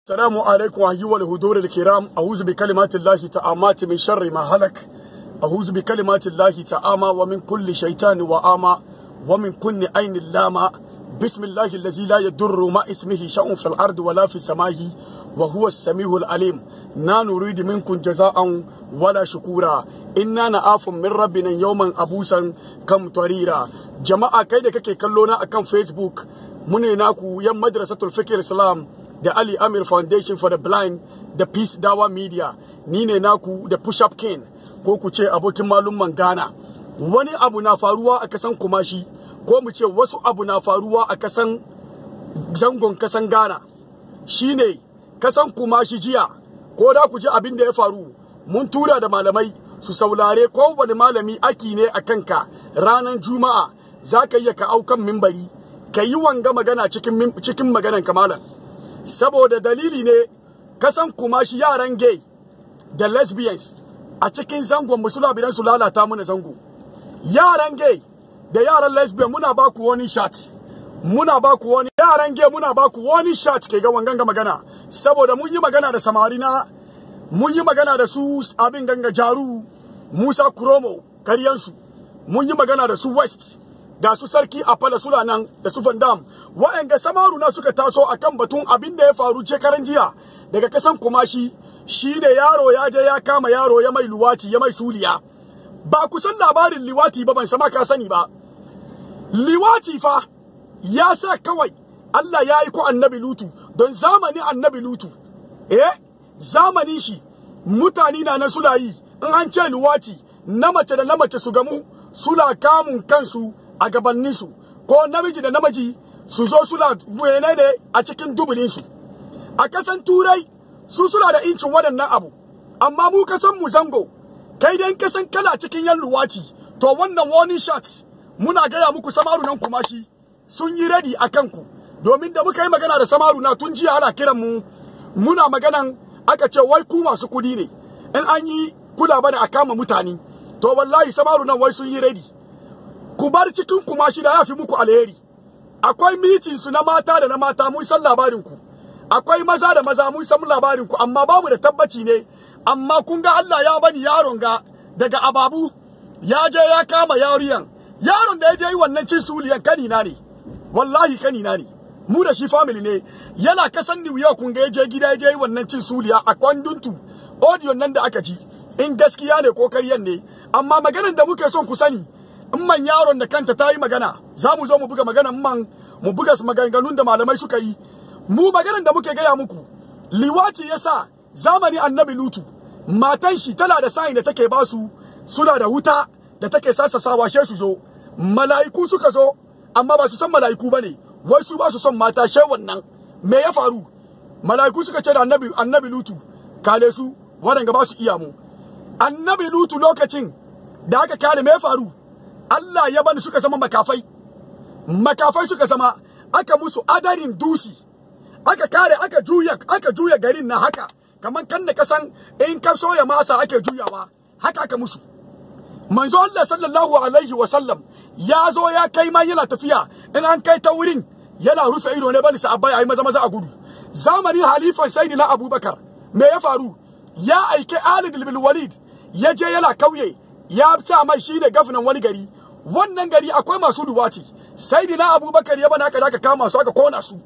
السلام عليكم أيها الهدور الكرام أعوذ بكلمات الله تعامات من شر ما هلك أعوذ بكلمات الله تعامى ومن كل شيطان وآمى ومن كل عين لامى بسم الله الذي لا يضر ما اسمه شيء في الأرض ولا في السماء وهو السميع العليم نا نريد منكم جزاء ولا شكورا inna na afun min rabbina yawman abusan kam tarira jama'a kai da kake kallo na akan facebook mune naku yan madrasatul fikr islam da ali amir foundation for the blind da peace dawa media ni ne naku da push up king ko ku ce abokin malumman ghana wani abu na faruwa a kasan kumashi ko mu ce wasu abu na faruwa a kasan zangon kasan ghana shine kasan kumashi jiya ko da ku ji abin da ya faru mun tura da malamai su saulare ko wani malami aki ne a kanka ranar juma'a za ka iya ka aukan mimbari ka yi wanga magana cikin, cikin maganan kamalan saboda dalili ne kasan kuma shi yaran gay da lesbians a cikin zangon mu suna bidan su lalata mana zango yaran gay da yaran lesbian muna ba ku wani shot muna ba ku wani yaran gay muna ba ku wani shot ke ga wangan magana saboda mun yi magana da samari na mun yi magana da su abin ganga jaru musa kuromo karyansu mun yi magana da su west da su sarki a fala suna nan da su vandam wa'anga samaru na suka taso akan batun abin da ya faru shekaran jiya daga kasan kumashi shine yaro ya je ya kama yaro ya mai luwati ya mai suliya ba ku san labarin liwati ba ban sama ka sani ba liwati fa ya sa kawai Allah ya yi ko annabi lutu don zamanin annabi lutu eh zamanin shi mutane na nan suna yi in an ce luwati na mace da na mace su gamu suna kamun kansu a gabaninsu ko namiji da namiji su zo suna wene ne a cikin dubulinsu a kasan turai su suna da incin waɗannan abu amma mu kasan mu zango kai dai kasan kala cikin yan luwati to wannan warning shot muna gaya muku samaru nan kuma shi sun yi ready a kanku domin da muka yi magana da samaru na tun jiya ana kiran mu muna maganan aka ce wai ku masu kudi ne in an yi kula bane a kama mutane to wallahi samaru nan wai sun yi ready ku bar cikin kuma shi da ya fi muku alheri akwai mitin su na mata da na mata mun san labarin ku akwai maza da maza mun san labarin ku amma babu da tabbaci ne amma kun ga Allah ya bani yaron ga daga ababu ya je ya kama yariyan yaron da ya je yi wannan cin suliyan kanina ne wallahi kanina ne mu da shi family ne yana kasan New York kun ga ya je gida ya je yi wannan cin suliya a kwanduntu audio nan da aka ji in gaskiya ne ko karyan ne amma maganar da muke son ku sani in man yaron da kanta ta yi magana za mu zo mu buga maganar man mu buga maganganun da malamai suka yi mu maganar da muke gaya muku liwati yasa zamani annabi lutu matan shi tana da sayin da take basu suna da wuta da take sasasawa she su zo mala'iku suka zo amma ba su san mala'iku bane wai su ba su son mata she wannan me ya faru mala'iku suka ce da annabi annabi lutu kale su waɗanda ba su iya mu annabi lutu lokacin da aka kare me ya faru Allah ya bani suka zama makafai makafai suka zama aka musu adarin dusi aka kare aka juya aka juya garin na haka kamar kan da kasan in ka soya masa ake juyawa haka aka musu manzo Allah sallallahu alaihi wa sallam ya zo ya kai ma yana tafiya in an kai ta wurin yana rufe ido ne bani sahabbai ayi maza maza a gudu zamanin halifan sayyidina abubakar me ya faru ya aike Ali bin Walid ya je yana kauye ya sa mai shine gafnan wani gari wannan gari akwai masu duwati sayyidina abubakar ya bana aka aka kama su aka kona su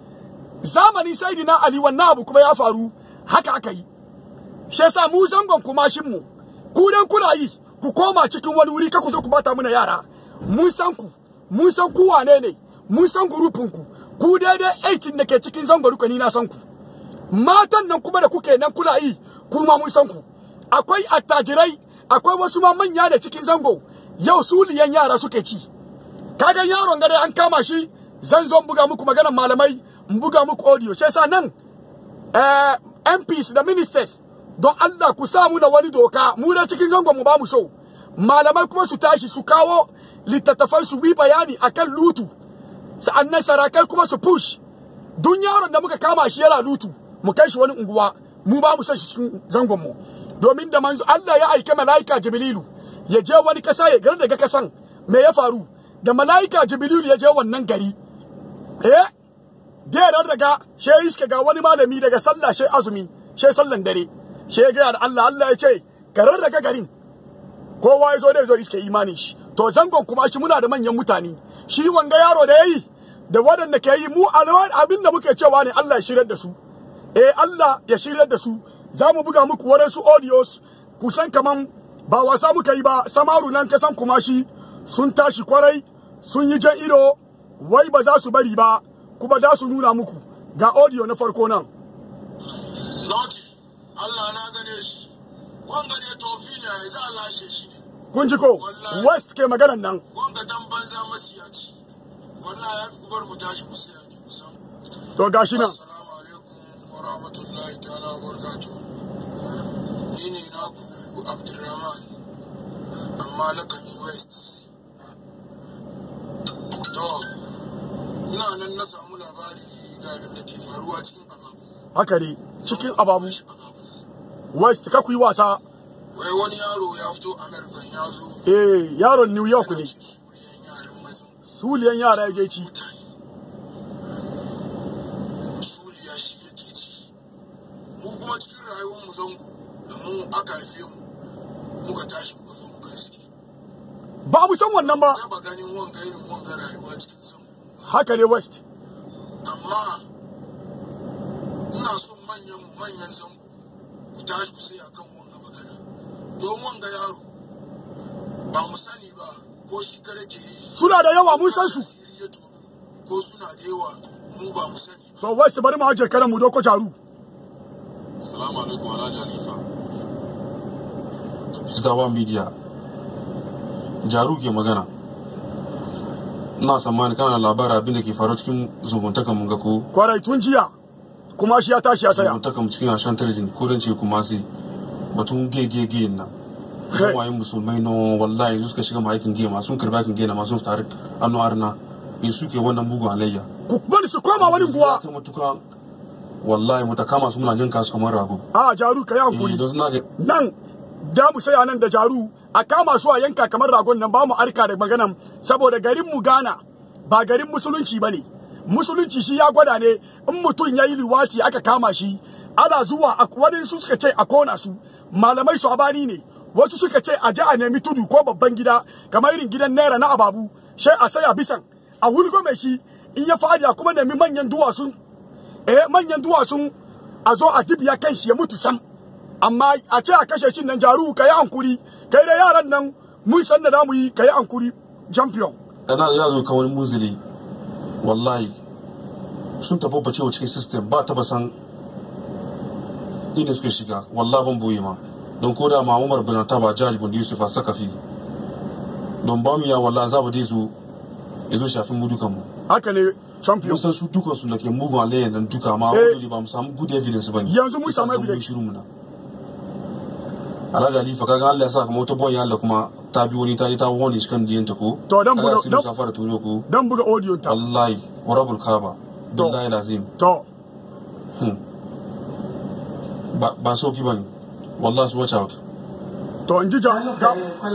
zamani sayyidina Ali wannan abu kuma ya faru haka aka yi shi yasa mu zangon kumashin mu ku dan kuna yi ku koma cikin wani wuri ka ku zo ku bata muna yara mun san ku mun san ku wane ne mun san gurupin ku ku daidai 18 da ke cikin zango duka ni na san ku matan nan kuma da kuke nan kula yi kuma mun san ku akwai attajirai akwai wasu ma manya da cikin zango yau suliyan yara suke ci kaga yaron gare an kama shi zan zo buga muku maganar malamai in buga muku audio sai sa nan eh, MPs da ministers don Allah ku sa mu da wani doka mu da cikin zangon mu ba mu so malamai kuma su tashi su kawo littattafai su bi bayani akan lutu sa'annan sarakai kuma su push dun yaron da muka kama shi yana lutu mu kai shi wani unguwa mu ba mu san shi cikin zangon mu domin da manzo Allah ya aike malaika Jibrilu ya je wani kasa ya gar daga kasan me ya faru da malaika Jibrilu ya je wannan gari eh da rarraga she iska ga wani malami daga sallah she azumi she sallan dare she ga da Allah Allah ya ce ka rarraga garin kowa ya zo da zo iska imani shi to zangon kuma shi muna da manyan mutane shi wanga yaro da yayi da waɗanda ke yi mu abin da muke cewa ne Allah ya shirar da su eh Allah ya shirar da su za mu buga muku waɗansu audios kusan kaman ba wasa muka yi ba samaru nan kasan kuma shi sun tashi kwarai sun yi jan ido wai ba za su bari ba kuma za su nuna muku ga audio na farko nan Lord, Allah na gane shi, wanga ne tofi ne ya za a lashe shi ne, kun ji ko west ke maganan nan wanga dan banza masiyaci, wallahi ya fi kubar mu tashi ku saya ne kusan. to gashi nan Assalamu alaikum wa rahmatullahi ta'ala wa barakatuh. Ni ne naku Abdulrahman, amma lakani West. To, ina nan na samu labari ga abin da ke faruwa cikin ababu. haka ne cikin ababu Shi ababu. west ka ku yi wasa Wai wani yaro ya fito American ya zo eh yaron new york ne ce suliyan yaran mazan suliyan yara ya je ci mutane. Suliya shi yake ci. Mu kuma cikin rayuwar mu zango da mu aka haife mu muka tashi muka zo muka iske. ba mu san wannan ba Taba ganin wanga irin wanga rayuwa cikin zango. haka ne west Amma ina son manyan mu manyan zango ku tashi ku sai akan wanga magana. Don wanga yaro ba mu sani ba ko shi kare ke yi suna da yawa mun san su asiri ya tono ko suna da yawa mu ba mu sani ba. to west bari mu haje karan mu doko jaru Salamu alaikum Alhaji Halifa. Fiskawa Media. Jaru ke magana. Ina tsammani kana da labarin abin da ke faru cikin zumuntakan mun ga ko kwarai tun jiya kuma shi ya tashi ya saya zumuntakan mu cikin ashan tarjin ko dan ce kuma sai batun gegege nan. Hey. Waye musulmai no wallahi yanzu suka shiga ma aikin gema sun karba aikin gema ma sun fita annu arna. Me suke wannan bugun alayya. ku bari su koma wani guwa Kai matuka wallahi mu ta kama su muna yanka su kamar rago. a jaru ka yi Eh, hankuri don suna ga nan da mu saya nan da jaru a kama su a yanka kamar ragon nan ba mu arka da maganan saboda garin mu Ghana ba garin musulunci bane musulunci shi ya gwada ne in mutum ya yi liwati aka kama shi ana zuwa a- wani su suka ce a kona su malamai su abani ne wasu suka ce a je a nemi tudu ko babban gida kamar irin gidan naira na ababu sai a saya bisan a wulgo mai shi in ya fadi a kuma nemi manyan duwatsun eh manyan duwatsun a zo a dibiya kan shi ya mutu sam amma a ce a kashe shi nan jaru ka yi hankuri kai da yaran nan mun san da zamu yi ka yi hankuri champion yana ya zo kawai muzili wallahi sun tabbace wa cikin system ba taba san inda suka shiga wallahi ban boye ma don ko da ma Umar bin Taba Jaj bin Yusuf a sakafi don ba mu ya wallahi za ba dai zo ya zo shafin mu dukan mu haka ne champion mun san su dukan su da ke mugun alayyan nan duka ma Eh. wani ba mu samu good evidence ba ne Yanzu mun samu Kisa don evidence. shiru muna Alhaji Alifa kaga Allah ya sa kamar wata boy Allah kuma ta bi wani ta yi ta wani shi kan diyanta ko To, dan Kaga buga- asirin dan- sa fara tono ko dan buga audio ta wallahi warabul kaba To. billahi lazim to Hmm. ba ba sauki bane wallahi su watch out to in ji ja ga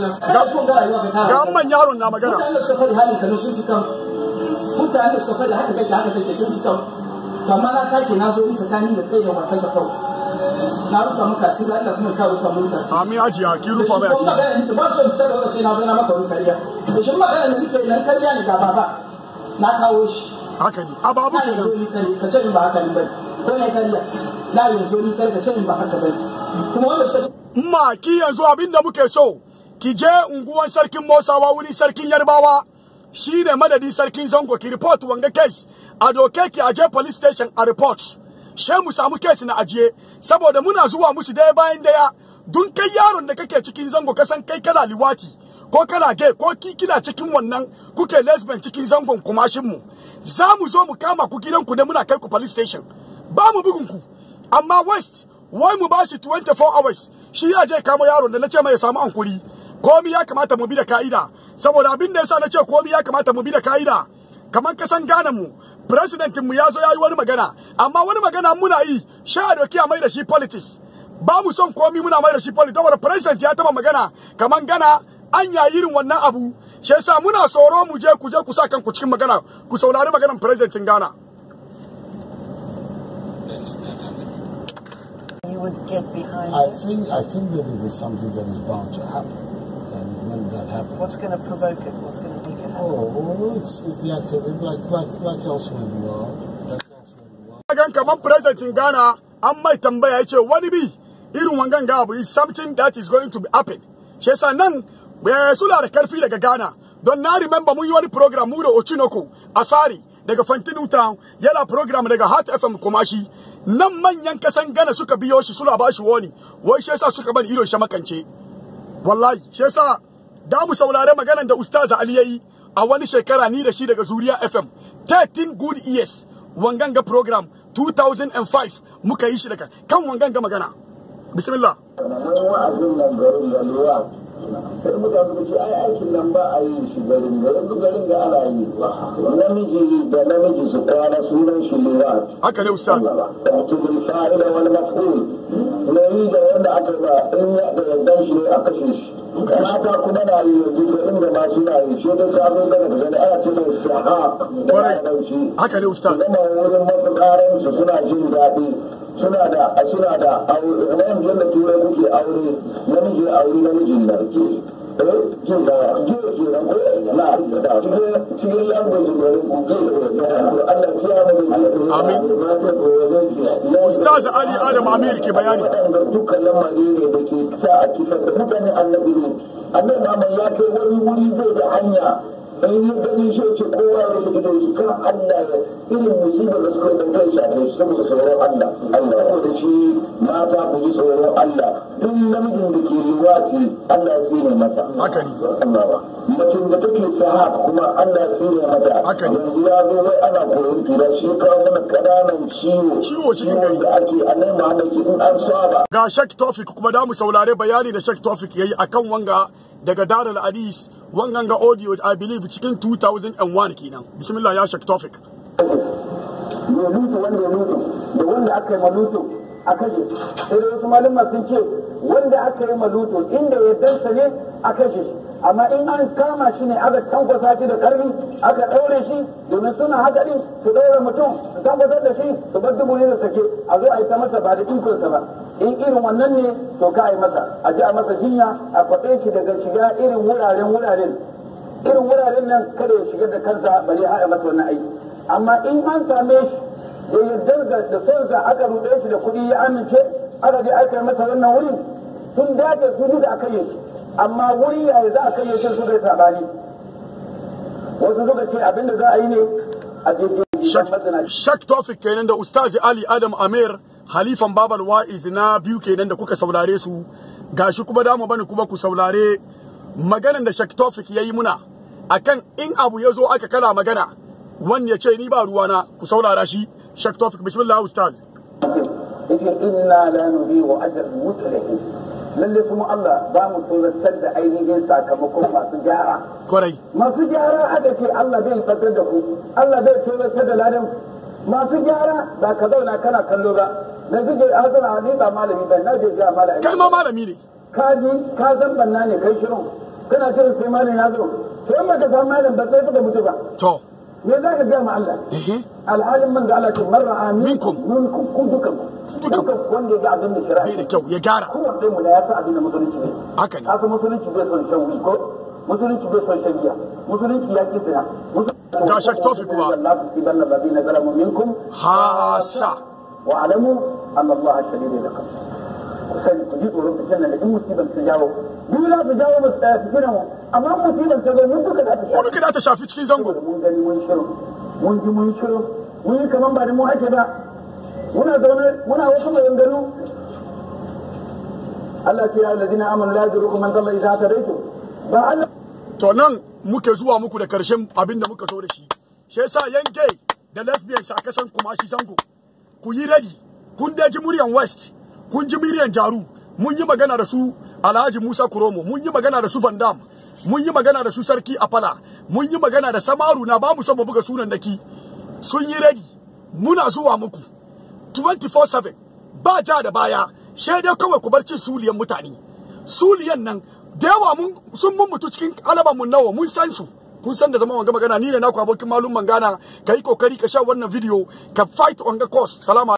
ga man yaron na magana mutane suka faɗi halin ka sun fi kan mutane suka faɗi haka kake haka kake sun fi kan kamar na take na zo in tsakanin da kai da matar da kawai na rufa maka asiri Allah kuma ka rufa mun asiri amin hajiya ki rufa mai Kuma asiri magana ni ba son fita da lokaci na zo na maka rufa kariya to shi magana da nake nan kariya ne ga baba na kawo shi haka ne ababu na yanzu kenan ni kare ka ce in ba haka ne bai ko ne kariya na yanzu ni kare ka ce in ba haka bai kuma wanda suka ma ki yanzu abin da muke so ki je unguwan sarkin Mosawa wurin sarkin Yarbawa shi ne madadin sarkin Zango ki report wanga case a doke ki aje police station a report she mu samu case na ajiye saboda muna zuwa musu daya bayan daya dun kai yaron da kake cikin Zango kasan kai kana liwati ko kana gay ko ki kina cikin wannan kuke lesbian cikin zangon kumashin mu za mu zo mu kama ku gidanku ne muna kai ku police station ba mu bugun ku amma west wai mu bashi 24 hours shi ya je kama yaron da na ce mai ya samu ankuri komi ya kamata mu bi da ka'ida saboda abin da yasa na ce komi ya kamata mu bi da ka'ida kamar kasan ganan mu president mu ya zo ya yi wani magana amma wani magana muna yi sha a doki a mai da shi politics ba mu son komi muna mai da shi politics saboda president ya taba magana kamar gana an ya irin wannan abu shi yasa muna tsoro mu je ku je ku sa kanku cikin magana ku saurari maganar presidentin Ghana protest. You would get behind I it. think I think that it is something that is bound to happen, and when that happens, What's going to provoke it? What's going to make it happen? oh, well, it's, it's the activity like like like elsewhere in the world, like elsewhere in the world. gan kaman president Ghana an mai tambaya ya ce wani bi irin wangan ga abu is something that is going to be happen shi yasa nan eh, suna da karfi daga Ghana don na remember mun yi wani program mu da Ochinoko Asari daga Fantinu Town yana program daga Heart FM Kumashi nan manyan kasan Ghana suka biyo shi suna ba shi wani wai shi yasa suka bani idon shi makance wallahi shi yasa da mu saurare maganan da ustaz Ali yayi a wani shekara ni da shi daga Zuriya FM 13 good years wangan ga program 2005 muka yi shi daga kan wangan ga magana bismillah wani wa'azin nan garin da lura sai mutane su ce ai aikin nan ba a yi shi garin garin duk garin da ana yi namiji da namiji su kwana sunan shi lura haka ne ustaz wato bil fa'ila wal maf'ul na yi da wanda aka ba in ya da yardan shi ne a kashe shi mata kuma na yi yanzu da inda ma suna yi shi dai ka zo daga gani ana ce mai sahaq da Kwarai. larabci haka ne ustaz zama wurin masu karansu suna jin daɗi suna da suna da aure kamar yanzu yadda turai kuke aure namiji ya aure namijin nan ke eh jin da ke ke nan ko na da cikin cikin language da ku ke da Allah ya mu da Amin. Ustaz Ali Adam Amir ke bayani. waɗanda dukkan lamari ne da ke sa a kifar da mutane annabi ne annabi Muhammad ya kai wani wuri zai da hanya in yi gani shi ce kowa ya rufe gidan shi kan Allah ya irin musibar da suka yi kai shafe shi saboda tsoron Allah Allah ya da shi mata ku ji tsoron Allah duk namijin da ke liwati Allah ya tsine masa Haka ne. Allah ba macin da take sahab kuma Allah ya tsine mata Haka ne. yanzu ya zo wai ana koyon tura shi ya kawo mana ƙananan ciwo Ciwo cikin gari. da ake annabi Muhammad ce in an saba ga Sheikh Tofik kuma da mu saurare bayani da Sheikh Tofik yayi akan wanga daga Darul Hadis wangan ga audio I believe cikin 2001 kenan bismillah ya Sheikh Tofik mai lutu wanda ya lutu da wanda aka yi malutu a kashe sai da wasu malama sun ce wanda aka yi malutu inda ya dansa ne a kashe shi amma in an kama shi ne aka tankwasa shi da karfi aka ɗaure shi domin suna haka din su ɗaure mutum su tankwasar da shi su bar dubu ne da sake a zo a yi ta masa ba da ikonsa ba in irin wannan ne to ka a yi masa a ji a masa jinya a kwaɗe shi daga shiga irin wuraren wuraren irin wuraren nan kada ya shigar da kansa bari haɗa masa wannan aiki amma in an same shi da yardar da sonsa aka ruɗe shi da kuɗi ya amince aka je aka yi masa wannan wurin sun dace su da aka yi shi amma wuri yaya za a kai shi su bai sabani wasu suka ce abinda za a yi ne a jirgin masana Shak Tofik kenan da Ustazi Ali Adam Amir halifan Babal Wa'iz na biyu kenan da kuka saurare su gashi kuma damu bane kuma ku saurare maganan da Shak Tofik yayi muna akan in abu ya zo aka kala magana wani ya ce ni ba ruwana ku saurara shi Shak Tofik bismillah Ustaz yake inna la nuhiu ajr muslihin lalle kuma Allah ba mu tsoratar da ainihin sakamakon masu gyara kwarai masu gyara aka ce Allah zai fatar da ku Allah zai tsoratar da ladan masu gyara ba ka zauna kana kallo ba da suke hasana ni ba malami ba na je ga malami kai ma malami ne ka ji ka zan banna ne kai shirin kana jiran sai malami ya zo to in baka san malam ba sai suka mutu ba to me za ka gaya ma Allah ehe alhalin man da Allah ce marra amin Minkum. minkum ku dukan Dukan. dukan wanda ya ga abin da shari'a bai da kyau ya gyara kowanne mu da ya san abin da musulunci ne haka ne kasa musulunci bai son shan wuyi ko musulunci bai son shan giya musulunci ya ki zina Ga Shak Tawfiq kuma. Allah ku tiban na ladina zalamu minkum hasa wa alamu anna Allah shadidul iqab ku sani ku ji tsoron fitan da in musibar ta jawo duk za su jawo musu ɗaya fitina mu amma musibar ta zo mun duka da ta mu duka da ta shafi cikin zango mun gani mun shirin mun ji mun shirin mun yi kaman ba da mu ake ba muna zaune muna wasu maganganu Allah ce ya ladina amanu la yadurukum man dalla idza tadaytum ba Allah to nan muke zuwa muku da karshen abin da muka so da shi shi yasa yan gay da lesbians a kasan kuma shi zango ku yi ready kun daji muryan west kun ji muryan jaru mun yi magana da su alhaji musa kuromo mun yi magana da su van dam mun yi magana da su sarki afala mun yi magana da samaru na ba mu son mu buga sunan daki sun yi ready muna zuwa muku 24/7 ba ja da baya sai dai kawai ku bar cin suliyan mutane suliyan nan da yawa mun sun mun mutu cikin alaban mun nawa mun san su kun san da zama wanga magana ni ne naku abokin malum mangana kai kokari ka sha wannan video ka fight on the course salama